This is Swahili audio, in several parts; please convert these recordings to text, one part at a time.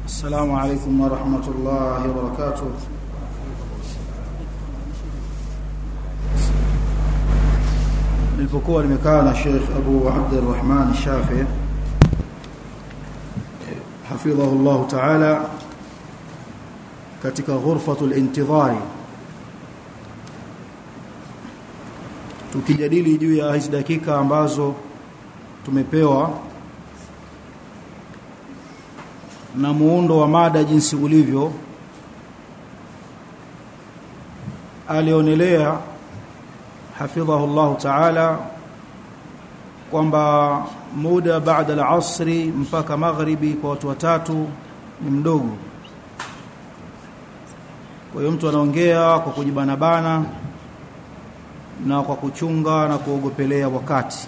السلام عليكم ورحمة الله وبركاته nilipokuwa nimekaa na Sheikh Abu Abdurrahman Shafi hafidhahu Allah Ta'ala katika ghurfatul intidhari tukijadili juu ya hizi dakika ambazo tumepewa na muundo wa mada jinsi ulivyo alionelea hafidhahu Allah ta'ala kwamba muda baada al-asri mpaka maghribi kwa watu watatu ni mdogo kwa hiyo mtu anaongea kwa kujibanabana na kwa kuchunga na kuogopelea wakati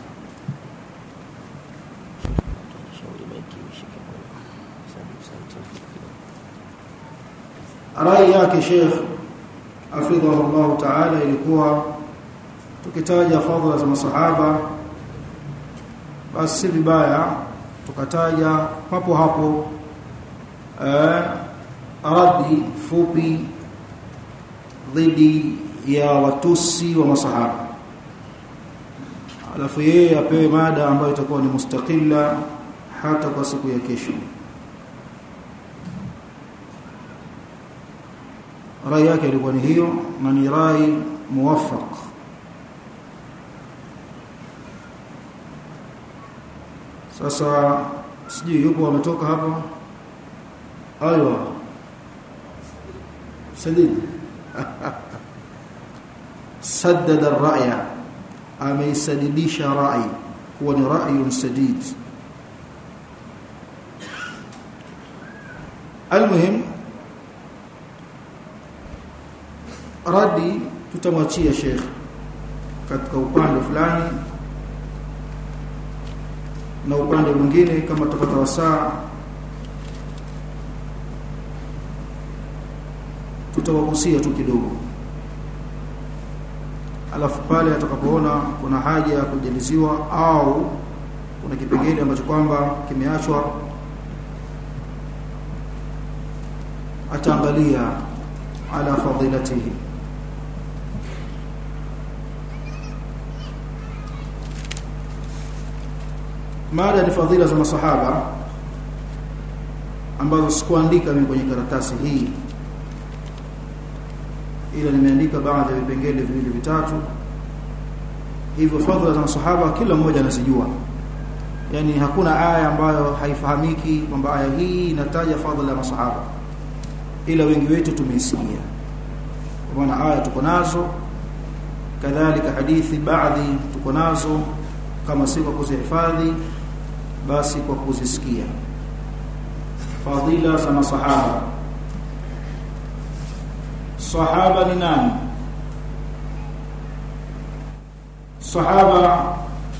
rai yake Sheikh hafidhahu Allah ta'ala ilikuwa tukitaja fadhila za masahaba basi si vibaya tukataja papo hapo eh, radi fupi dhidi ya watusi wa masahaba alafu yeye apewe mada ambayo itakuwa ni mustaqilla hata kwa siku ya kesho rai yake ilikuwa ni hiyo na ni rai muwaffaq sasa sijui yupo ametoka hapa aywa sadid saddada ar-ra'ya ameisadidisha rai kuwa ni ra'yun sadid almuhim radi tutamwachia sheikh katika upande fulani na upande mwingine kama tutapata wasaa tutawagusia tu kidogo alafu pale atakapoona kuna haja ya kujaliziwa au kuna kipengele ambacho kwamba kimeachwa ataangalia ala fadilatihi mada ni fadhila za masahaba ambazo sikuandika mimi kwenye karatasi hii ila nimeandika baadhi ya vipengele viwili vitatu hivyo fadhila za masahaba kila mmoja anazijua yani hakuna aya ambayo haifahamiki kwamba aya hii inataja fadhila ya masahaba ila wengi wetu tumeisikia kwa maana aya tuko nazo kadhalika hadithi baadhi tuko nazo kama si kwa kuzihifadhi basi kwa kuzisikia fadila za masahaba sahaba ni nani sahaba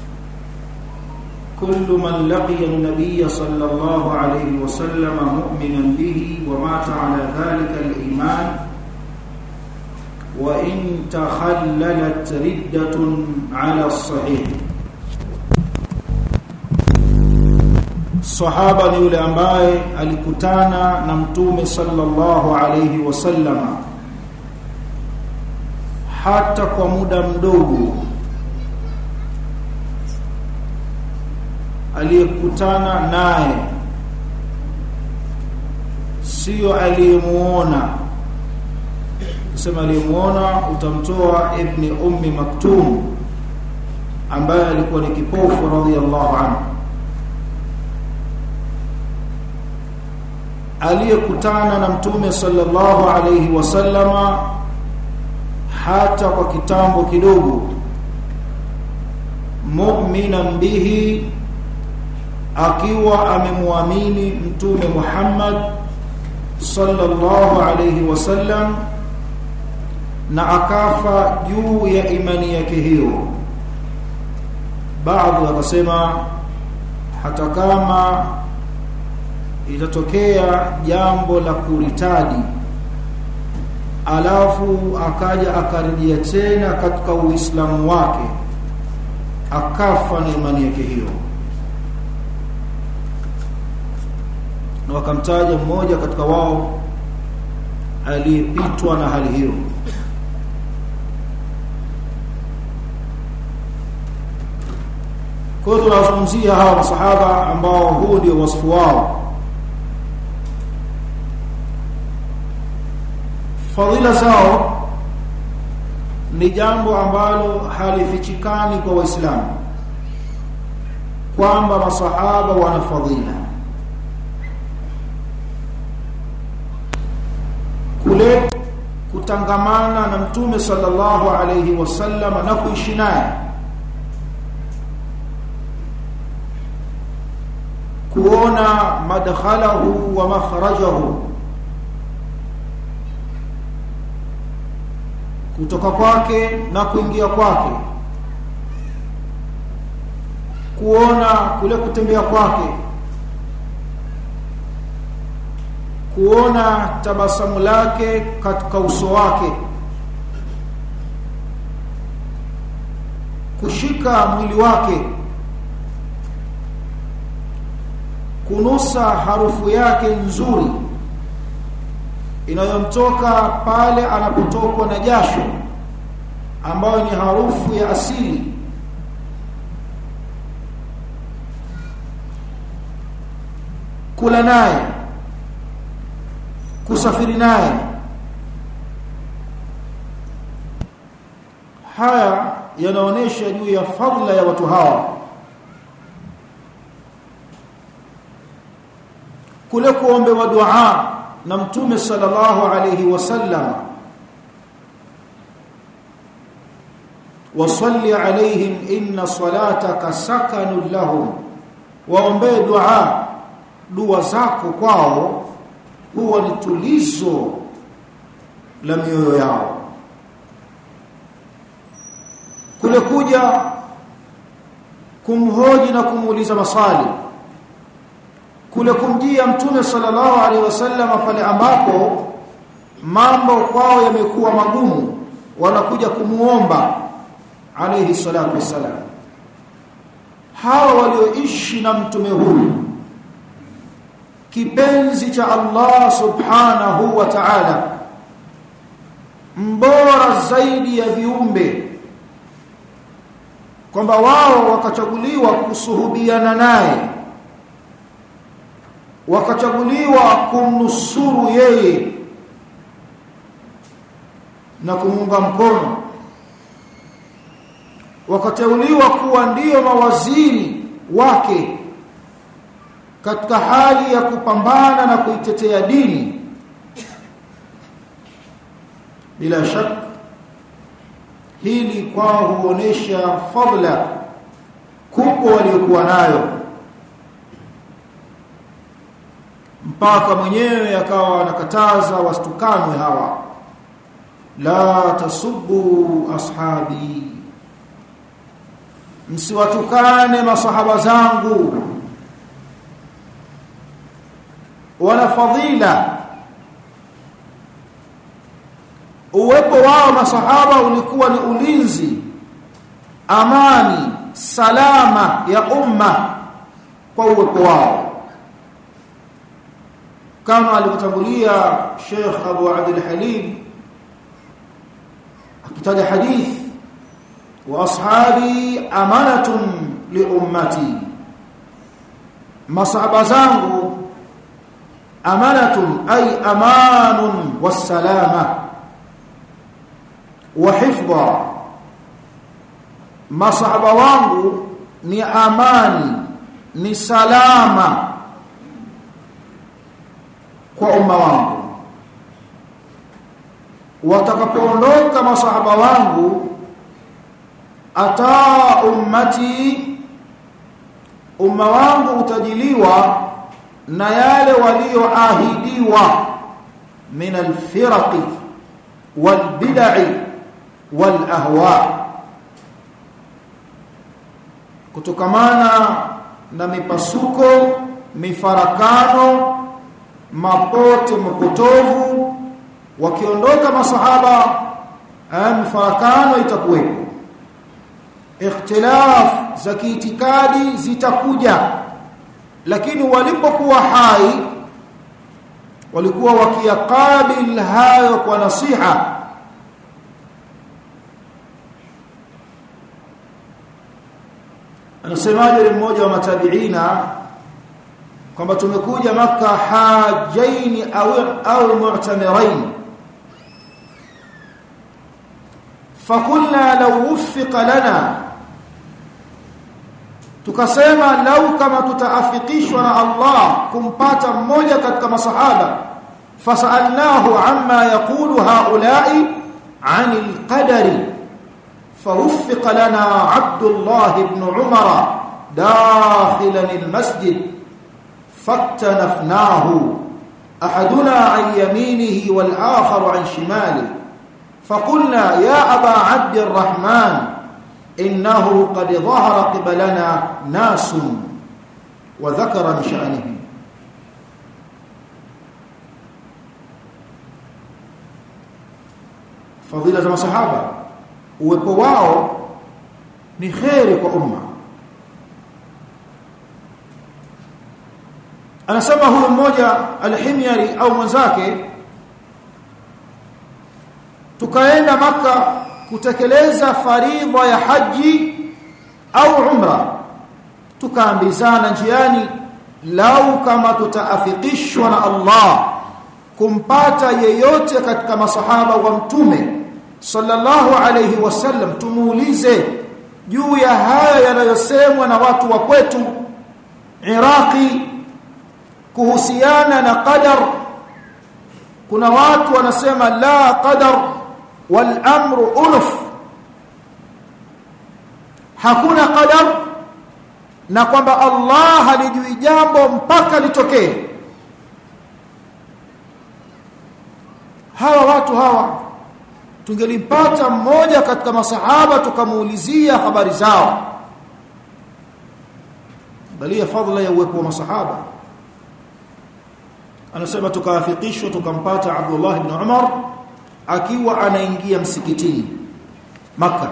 كل من لقي النبي صلى الله عليه وسلم مؤمنا به ومات على ذلك الإيمان وإن تخللت ردة على الصحيح sahaba ni yule ambaye alikutana na mtume sallallahu alayhi wasallama hata kwa muda mdogo aliyekutana naye sio aliyemuona kusema aliyemuona utamtoa ibni ummi maktum ambaye alikuwa ni kipofu radhiallahu anhu aliyekutana na mtume sallallahu alayhi wasallama hata kwa kitambo kidogo mu'minan bihi akiwa amemwamini mtume Muhammad sallallahu alayhi wasallam na akafa juu ya imani yake hiyo baadhi wakasema hata kama itatokea jambo la kuritadi alafu akaja akarejea tena katika uislamu wake akafa na imani yake hiyo na wakamtaja mmoja katika wao aliyepitwa na hali hiyo kwa hiyo tunawazungumzia hawa masahaba ambao huu ndio wasifu wao fadhila zao ni jambo ambalo halifichikani kwa waislamu kwamba masahaba wana fadhila kule kutangamana na mtume sallallahu alayhi wasallam na kuishi naye kuona madkhalahu wa makhrajahu kutoka kwake na kuingia kwake kuona kule kutembea kwake kuona tabasamu lake katika uso wake kushika mwili wake kunusa harufu yake nzuri inayomtoka pale anapotokwa na jasho ambayo ni harufu ya asili kula naye kusafiri naye haya yanaonesha juu ya fadhila ya watu hawa kule kuombewa dua na mtume sallallahu alayhi wasallam wasalli alayhim inna salataka sakanun lahum waombee dua dua zako kwao huwa ni tulizo la mioyo yao kule kuja kumhoji na kumuuliza maswali kule kumjia mtume sallallahu alaihi wasallam pale ambapo mambo kwao yamekuwa magumu wanakuja kumuomba alayhi salatu wasalam hawa walioishi na mtume huyu kipenzi cha Allah subhanahu wa ta'ala mbora zaidi ya viumbe kwamba wao wakachaguliwa kusuhubiana naye wakachaguliwa kumnusuru yeye na kumunga mkono wakateuliwa kuwa ndiyo mawaziri wake katika hali ya kupambana na kuitetea dini bila shaka hili kwao huonesha fadla kubwa waliokuwa nayo mpaka mwenyewe akawa anakataza wasitukanwe hawa la tasubbu ashabi msiwatukane masahaba zangu wana fadhila uwepo wao masahaba ulikuwa ni ulinzi amani salama ya umma kwa uwepo wao kama alivyotangulia Sheikh Abu Abdul Halim akitaja hadith wa ashabi amanatun li ummati masahaba zangu amanatun ay amanun wassalama wa hifdha masahaba wangu ni amani ni salama kwa umma wangu watakapoondoka masahaba wangu ata ummati umma wangu utajiliwa na yale walioahidiwa min alfiraqi walbid'i walahwa kutokamana na mipasuko mifarakano mapote mapotovu wakiondoka masahaba mifarakano itakuwepo ikhtilaf za kiitikadi zitakuja lakini walipokuwa hai walikuwa wakiyakabil hayo kwa nasiha anasemaje mmoja wa matabiina kwamba tumekuja maka hajaini au au mu'tamirain fakulna law wuffiqa lana tukasema lau kama tutaafikishwa na Allah kumpata mmoja katika masahaba fasalnahu amma yaqulu haula'i 'anil qadari فوفق لنا عبد الله بن عمر داخلا المسجد فاكتنفناه احدنا عن يمينه والاخر عن شماله فقلنا يا ابا عبد الرحمن انه قد ظهر قبلنا ناس وذكر من شانه فضيله الصحابه uwepo wao ni kheri kwa umma anasema huyu mmoja alhimyari au mwenzake tukaenda maka kutekeleza faridha ya haji au umra tukaambizana njiani lau kama tutaafikishwa na Allah kumpata yeyote katika masahaba wa mtume sallallahu alayhi wasallam tumuulize juu ya haya yanayosemwa na watu wa kwetu Iraqi kuhusiana na qadar kuna watu wanasema la qadar wal amru unuf hakuna qadar na kwamba Allah halijui jambo mpaka litokee hawa watu hawa tungelimpata mmoja katika masahaba tukamuulizia habari zao balia fadhila ya uwepo wa masahaba anasema tukaafikishwa tukampata Abdullah ibn Umar akiwa anaingia msikitini maka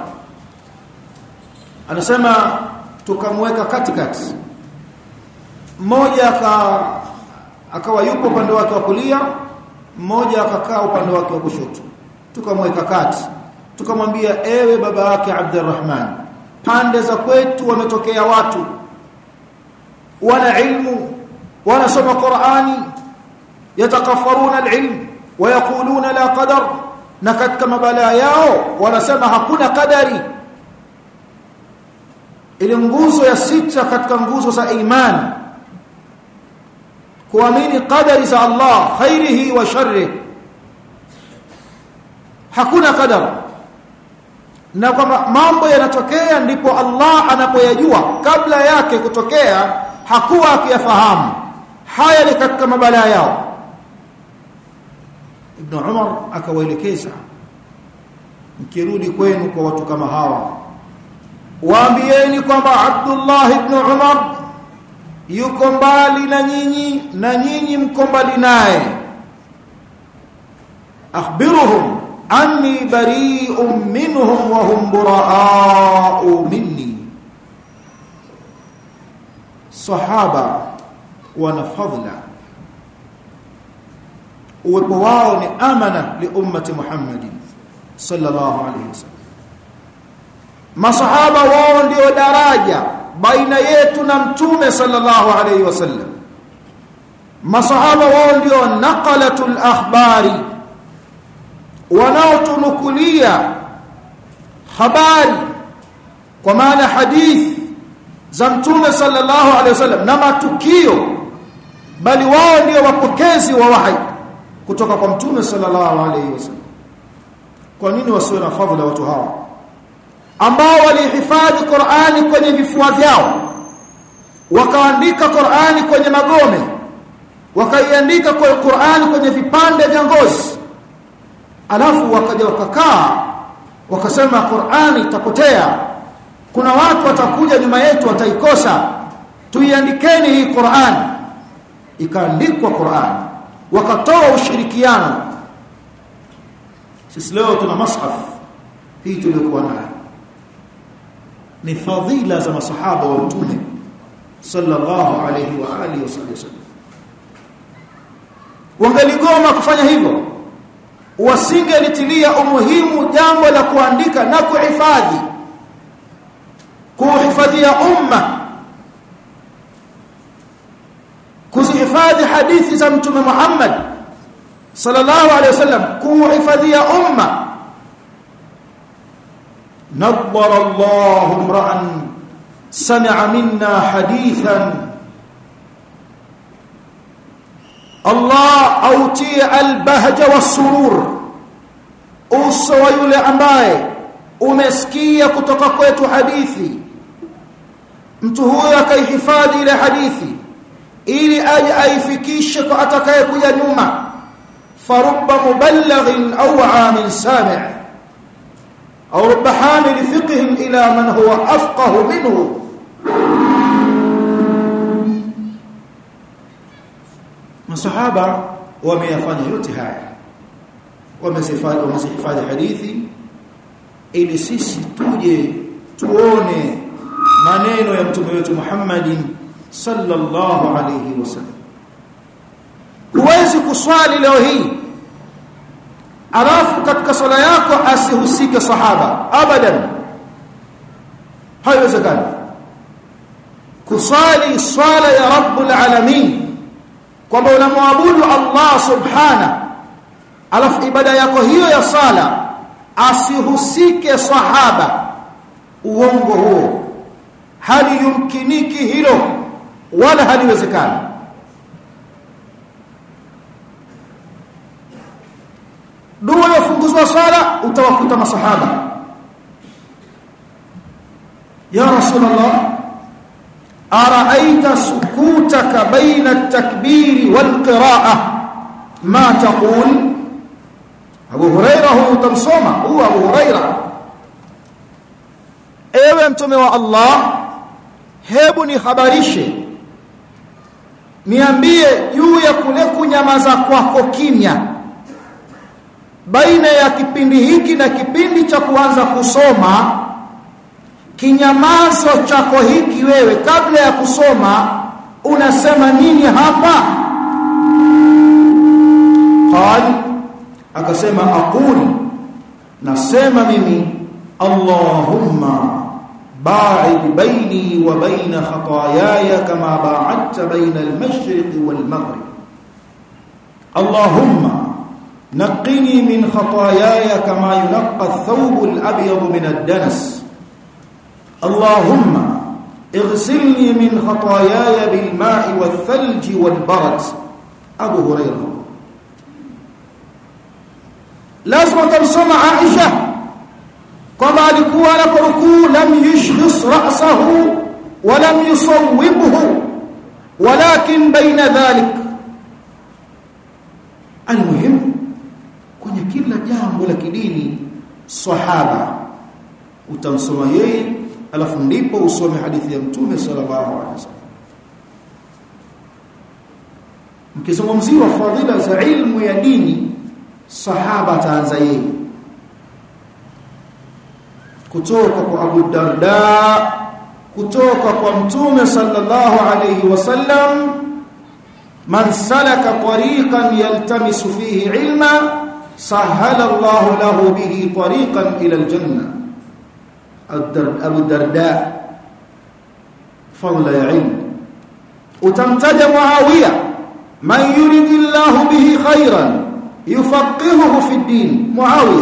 anasema tukamweka katikati mmoja aka akawa yupo upande wake wa kulia mmoja akakaa upande wake wa kushoto tukamweka kati tukamwambia ewe baba yake Abdurrahman pande za kwetu wametokea watu wana ilmu wanasoma Qur'ani yatakaffaruna alilm wayakuluna la qadar na katika mabalaa yao wanasema hakuna kadari ile nguzo ya sita katika nguzo za imani kuamini qadari za Allah khairihi wa sharrihi hakuna kadar na kwamba mambo yanatokea ndipo Allah anapoyajua kabla yake kutokea hakuwa akiyafahamu haya ni katika mabalaa yao Ibn Umar akawaelekeza mkirudi kwenu kwa watu kama hawa waambieni kwamba Abdullah ibn Umar yuko mbali na nyinyi na nyinyi mko mbali naye akhbiruhum anni bari'un minhum wa hum buraa'u minni sahaba wana fadla uwepo wao ni amana li ummati Muhammadin sallallahu alayhi wasallam masahaba wao ndio daraja baina yetu na mtume sallallahu alayhi wasallam masahaba wao ndio naqalatul akhbari wanaotunukulia habari kwa maana hadithi za mtume sallallahu alaihi wasallam na matukio bali wao ndio wapokezi wa wahi kutoka kwa mtume sallallahu alaihi wasallam kwa nini wasiwe na fadhila watu hawa ambao walihifadhi Qur'ani kwenye vifua vyao wakaandika Qur'ani kwenye magome wakaiandika kwa Qur'ani kwenye vipande vya ngozi alafu wakaja wakakaa wakasema Qur'ani itapotea kuna watu watakuja nyuma yetu wataikosa tuiandikeni hii Qur'an ikaandikwa Qur'an wakatoa ushirikiano sisi leo tuna mashaf hii tuliokuwa nayo ni fadhila za masahaba wa mtume sallallahu alayhi wa alihi wasallam wangeligoma kufanya hivyo wasingelitilia umuhimu jambo la kuandika na kuhifadhi kuhifadhia umma kuzihifadhi hadithi za mtume Muhammad sallallahu alaihi wasallam kuhifadhia umma نظر الله امرا سمع منا حديثا الله اوتي البهج والسرور uso wa yule ambaye umesikia kutoka kwetu hadithi mtu huyo akaihifadhi ile hadithi ili aje aifikishe kwa atakayekuja nyuma farubba muballighin au amin sami' au rubba hamil fiqhin ila man huwa afqahu minhu masahaba wameyafanya yote haya wamezifanya wamezihifadhi hadithi ili sisi tuje tuone maneno ya mtume wetu Muhammadin sallallahu alayhi wasallam huwezi kuswali leo hii alafu katika swala yako asihusike sahaba abadan haiwezekani kuswali swala ya rabbul alamin kwamba unamwabudu Allah subhana alafu ibada yako hiyo ya sala asihusike sahaba uongo huo hali yumkiniki hilo wala haliwezekani dua ya funguzwa sala utawakuta masahaba ya rasulullah araaita sukutaka baina at-takbir wal qira'ah ma taqul Abu Hurairah huwa utamsoma huwa Abu Hurairah ewe mtume wa Allah hebu nihabarishe niambie juu ya kule kunyamaza kwako kimya baina ya kipindi hiki na kipindi cha kuanza kusoma kinyamazo chako hiki wewe kabla ya kusoma unasema nini hapa qal akasema aqul nasema mimi allahumma ba'id baini wa baina khataayaya kama ba'adta baina al-mashriq wal-maghrib allahumma نقني من خطاياي كما ينقى الثوب الأبيض من الدنس اللهم اغسلني من خطاياي بالماء والثلج والبرد أبو هريرة لازم تمسمع عائشة كما alikuwa anaporukuu lam yushkhis ra'sahu wa lam yusawwibhu walakin baina dhalik almuhim kwenye kila jambo la kidini sahaba utamsoma yeye alafu ndipo usome hadithi ya mtume sallallahu alaihi wasallam mkizungumziwa fadhila za ilmu ya dini sahaba ataanza yeye kutoka kwa Abu Darda kutoka kwa mtume sallallahu alaihi wasallam man salaka tariqan yaltamisu fihi ilma sahala Allah lahu bihi tariqan ila aljanna Abu Darda fadla ya ilm utamtaja Muawiya man yuridillahu bihi khairan yufaqihuhu fi din Muawiya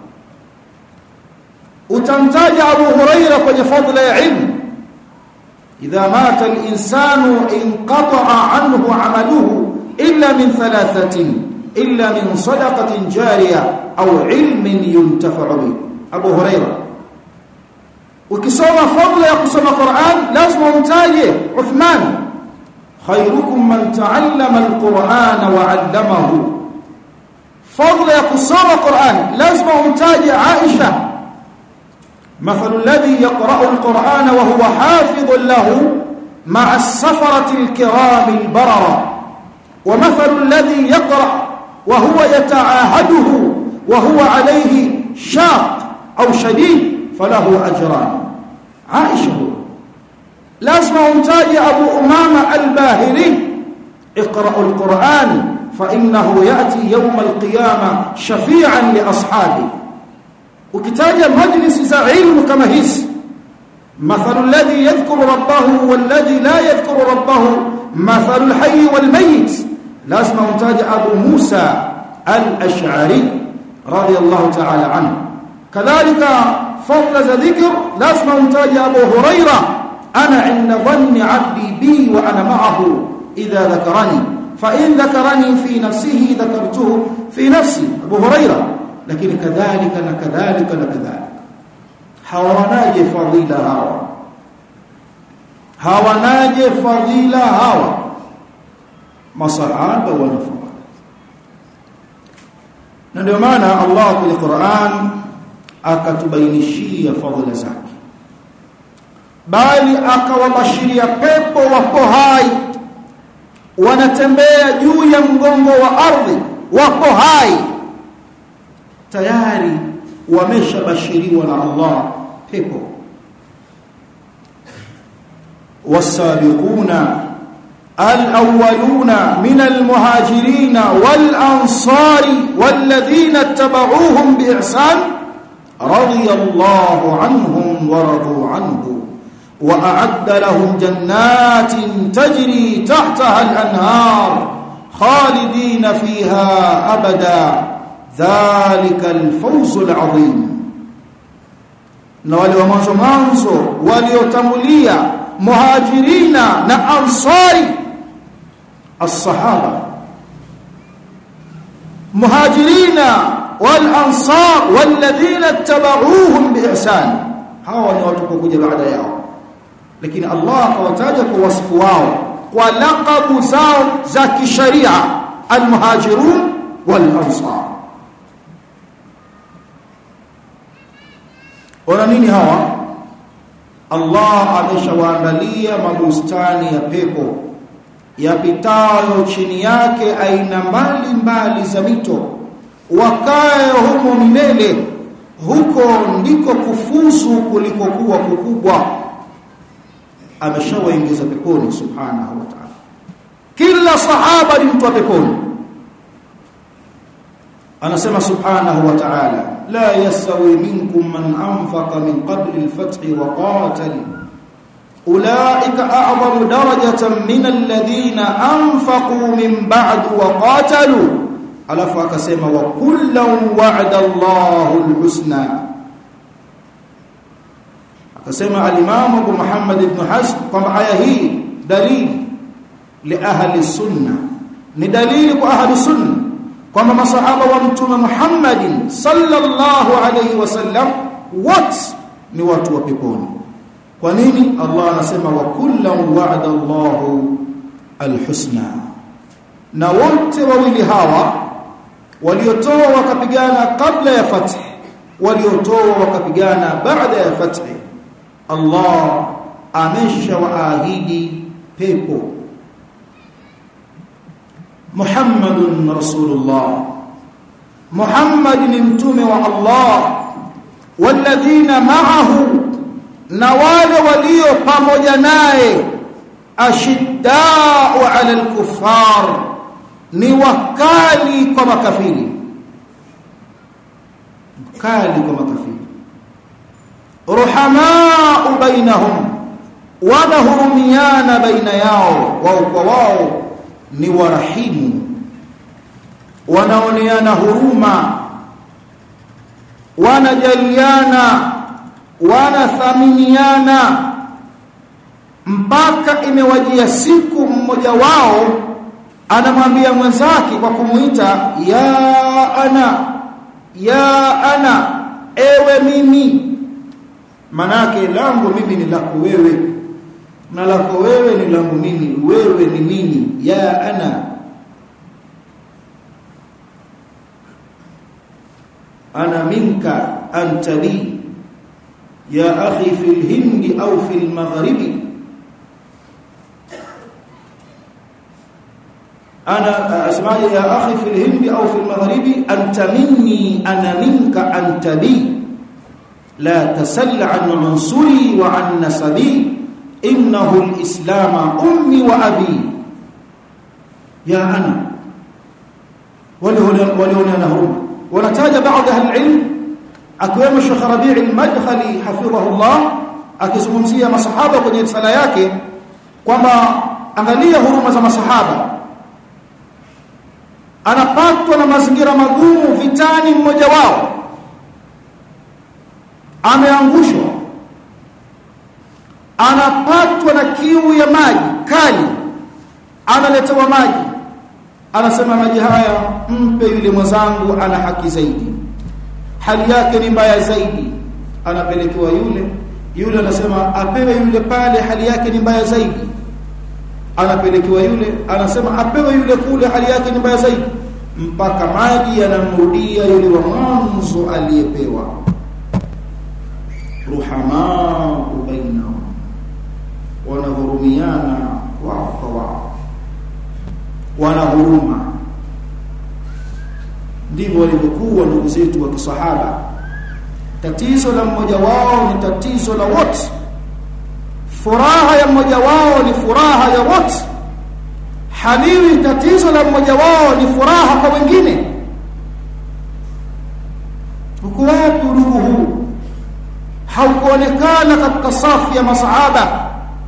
utamtaja Abu Huraira kwenye fadla ya ilm idha mata al-insanu inqata'a anhu 'amaluhu illa min thalathatin illa min sadaqatin jariya au ilmin yuntafa'u bi Abu Huraira ukisoma fadla ya kusoma Qur'an lazima umtaje Uthman khairukum man ta'allama al-Qur'ana wa 'allamahu fadla ya kusoma Qur'an lazima umtaje Aisha مثل الذي يقرأ القرآن وهو حافظ له مع السفرة الكرام البررة ومثل الذي يقرأ وهو يتعاهده وهو عليه شاق أو شديد فله أجران عائشة لازم أمتاج أبو أمامة الباهلي اقرأوا القرآن فإنه يأتي يوم القيامة شفيعا لأصحابه ukitaja majlisi za ilmu kama hizi مثل الذي يذكر ربه والذي لا يذكر ربه مثل الحي والميت لازم امتاج أبو موسى الأشعري رضي الله تعالى عنه كذلك فضل ذكر لازم امتاج أبو هريرة أنا عند ظن عبدي بي وأنا معه إذا ذكرني فإن ذكرني في نفسه ذكرته في نفسي أبو هريرة لكن كذلك كذلك كذلك hawanaje fadhila hawa hawanaje fadhila hawa masahaba wanafadhila na ndio maana Allah kwenye Qur'an akatubainishia fadhila zake bali akawabashiria pepo wapo hai wanatembea juu ya mgongo wa ardhi wapo hai tayari wameshabashiriwa na Allah pepo والسابقون الأولون من المهاجرين والأنصار والذين اتبعوهم بإحسان رضي الله عنهم ورضوا عنه وأعد لهم جنات تجري تحتها الأنهار خالدين فيها أبدا ذلك الفوز العظيم na wale wa mwanzo mwanzo waliotangulia muhajirina na ansari as-sahaba muhajirina wal ansar walladhina tabauhum biihsan hawa ni watu kuja baada yao lakini Allah akawataja kwa wasifu wao kwa laqabu zao za kisharia al-muhajirun wal ansar wana nini hawa Allah ameshawaandalia mabustani ya pepo yapitayo chini yake aina mbali mbali za mito wakae humo milele huko ndiko kufuzu kulikokuwa kukubwa ameshawaingiza peponi subhanahu wa ta'ala kila sahaba ni mtu wa peponi anasema subhanahu wa ta'ala la yasawi minkum man anfaqa min qabli al-fath wa qatal ulaika a'zamu darajatan min alladhina anfaqu min ba'd wa qatalu alafu akasema wa kullan wa'ada Allahu al-husna akasema al-imam Abu Muhammad ibn Hazm kwamba aya hii dalili li ahli sunna ni dalili kwa ahli sunna kwamba masahaba wa mtume Muhammadin sallallahu alayhi wasallam wote ni watu wa peponi kwa nini Allah anasema wa kullan wa'ada Allahu alhusna na wote wawili hawa waliotoa wakapigana kabla ya fath waliotoa wakapigana baada ya fath Allah ameshawaahidi pepo Muhammadun Rasulullah Muhammad ni mtume wa Allah walladhina ma'ahu na wale walio pamoja naye ashiddau 'ala al-kuffar ni wakali kwa makafiri wakali kwa makafiri ruhamaa bainahum wanahurumiana baina yao wao kwa wao ni warahimu wanaoneana huruma wanajaliana wanathaminiana mpaka imewajia siku mmoja wao anamwambia mwenzake kwa kumuita ya ana ya ana ewe mimi manake langu mimi ni lako wewe na lako wewe ni langu mimi wewe ni mimi ya ana ana minka anta li ya akhi fil hindi au fil maghribi أنا أسمع يا أخي في الهند أو في المغرب أنت مني أنا منك أنت لي لا تسل عن عنصري وعن نسبي إنه الإسلام أمي وأبي يا أنا wale walioneana huruma wanataja baadhi ya ilm akiwemo Sheikh Rabi' al-Madkhali hafidhahullah akizungumzia masahaba kwenye risala yake kwamba angalia huruma za masahaba anapatwa na mazingira magumu vitani mmoja wao ameangushwa anapatwa na kiu ya maji kali analetewa maji anasema maji haya mpe yule mwenzangu ana haki zaidi hali yake ni mbaya zaidi anapelekewa yule yule anasema apewe yule pale hali yake ni mbaya zaidi anapelekewa yule anasema apewe yule kule hali yake ni mbaya zaidi mpaka maji yanamrudia yule wa mwanzo aliyepewa ruhamaa bainahum wanahurumiana wao kwa wao wana huruma ndivyo walivyokuwa ndugu zetu wa kisahaba tatizo la mmoja wao ni tatizo la wote furaha ya mmoja wao ni furaha ya wote haliwi tatizo la mmoja wao ni furaha kwa wengine uko wapi udugu huu haukuonekana katika safu ya masahaba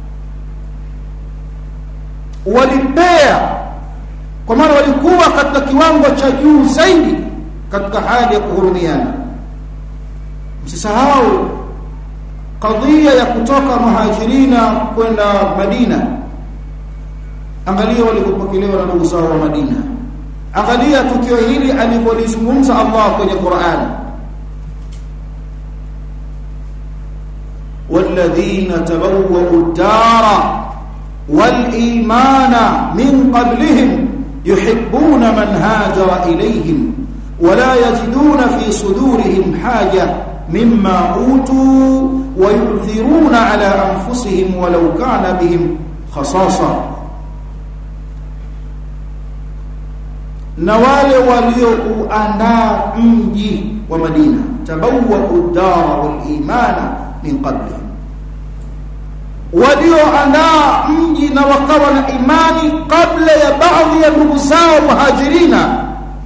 walipea kwa maana walikuwa katika kiwango cha juu zaidi katika hali ya kuhurumiana msisahau kadhia ya kutoka muhajirina kwenda Madina angalia walivyopokelewa na ndugu zao wa Madina angalia tukio hili alivyolizungumza Allah kwenye Qur'an والذين تبوأوا الدار والإيمان من قبلهم يحبون من هاجر إليهم ولا يجدون في صدورهم حاجة مما أوتوا ويؤثرون على أنفسهم ولو كان بهم خصاصة na wale waliouandaa mji wa Madina tabawwa'u dara wal imana min qablihim walioandaa mji na wakawa na imani kabla ya baadhi ya ndugu zao muhajirina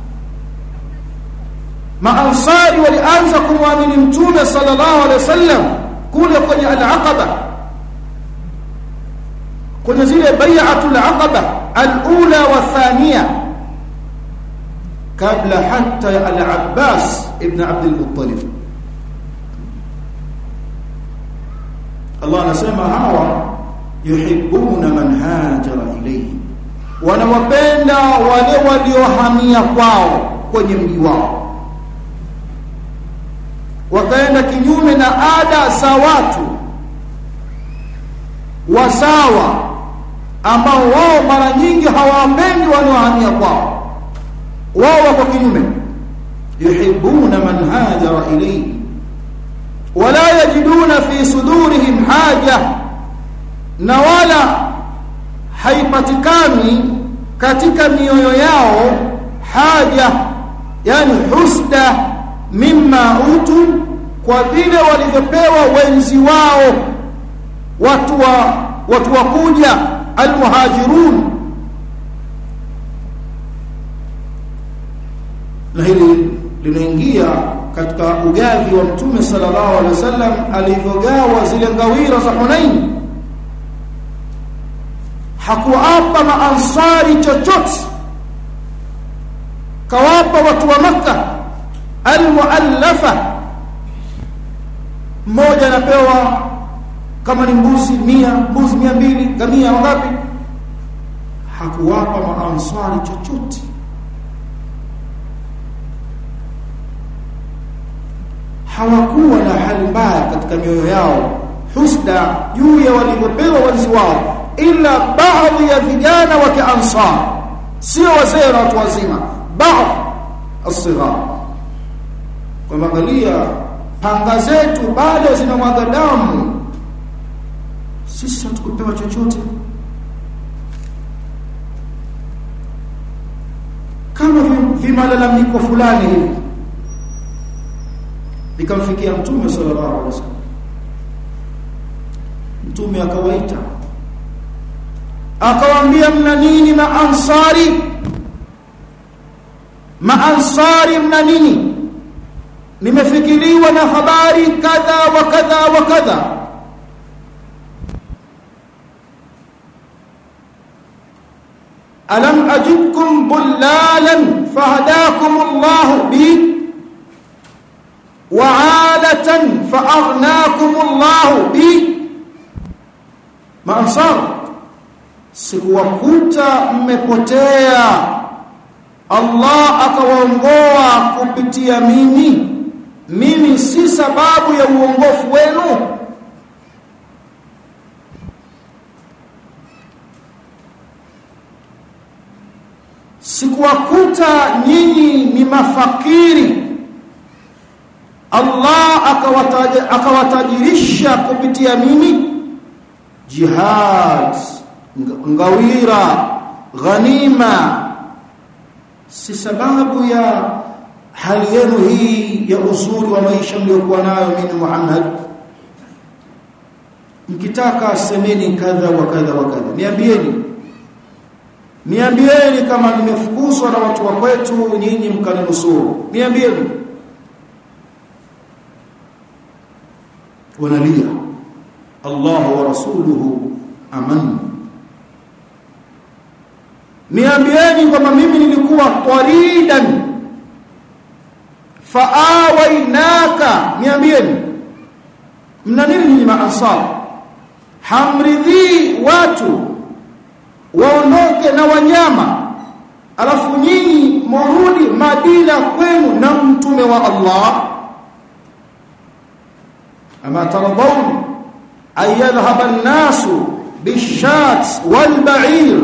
maansari walianza kumwamini mtume sallallahu alaihi wasallam kule kwenye al-aqaba kwenye zile bai'atul aqaba al-ula wa thaniya kabla hatta ya al-abbas ibn abd al-muttalib Allah anasema hawa yuhibbuna man hajara ilayhi wanawapenda wale waliohamia kwao kwenye mji wao wakaenda kinyume na ada za watu wasawa ambao wao mara nyingi hawapendi wanaohamia kwao wao wako kinyume yuhibbuna man hajara ilayhi wala yajiduna fi sudurihim haja na wala haipatikani katika mioyo yao haja yani husda mimma utu kwa vile walivyopewa wenzi wao watu wa watu wa kuja almuhajirun na hili linaingia katika ugavi wa mtume sallallahu alaihi wasallam alivyogawa zile ngawira za Hunain hakuwapa maansari chochote kawapa watu wa maka almuallafa mmoja anapewa kama ni mbuzi mia mbuzi mia mbili gamia wangapi hakuwapa maansari chochote hawakuwa na hali mbaya katika mioyo yao husda juu ya walivyopewa wenzi wao ila baadhi ya vijana wa kiansar sio wazee na watu wazima baadhi asighar kwa angalia panga zetu bado zinamwaga damu sisi hatukupewa chochote kama vimalalamiko fulani hivi vikamfikia mtume sallallahu alaihi wasallam mtume akawaita akawaambia mna nini na ansari maansari mna nini nimefikiriwa na habari kadha wa kadha wa kadha alam ajidkum bullalan fahadakum Allah bi وعالة فأغناكم الله به maansar sikuwakuta mmepotea Allah akawaongoa kupitia mimi mimi si sababu ya uongofu wenu sikuwakuta nyinyi ni mafakiri Allah akawataja akawatajirisha kupitia mimi jihad ngawira ghanima si sababu ya hali yenu hii ya uzuri wa maisha mliokuwa nayo mimi Muhammad mkitaka semeni kadha wa kadha wa kadha niambieni niambieni kama nimefukuzwa na watu wa kwetu nyinyi mkaninusuru niambieni wanalia Allah wa rasuluhu aman niambieni kwamba mimi nilikuwa taridan faawainaka niambieni mna nini nyinyi maansar hamridhi watu waondoke na wanyama alafu nyinyi murudi Madina kwenu na mtume wa Allah ama taradhawn an yadhhaba an-nasu bishat wal-ba'ir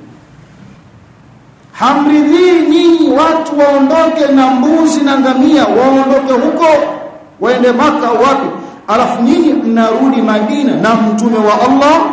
hamridhi nyinyi watu waondoke na mbuzi na ngamia waondoke huko waende maka wapi alafu nyinyi mnarudi Madina na mtume wa Allah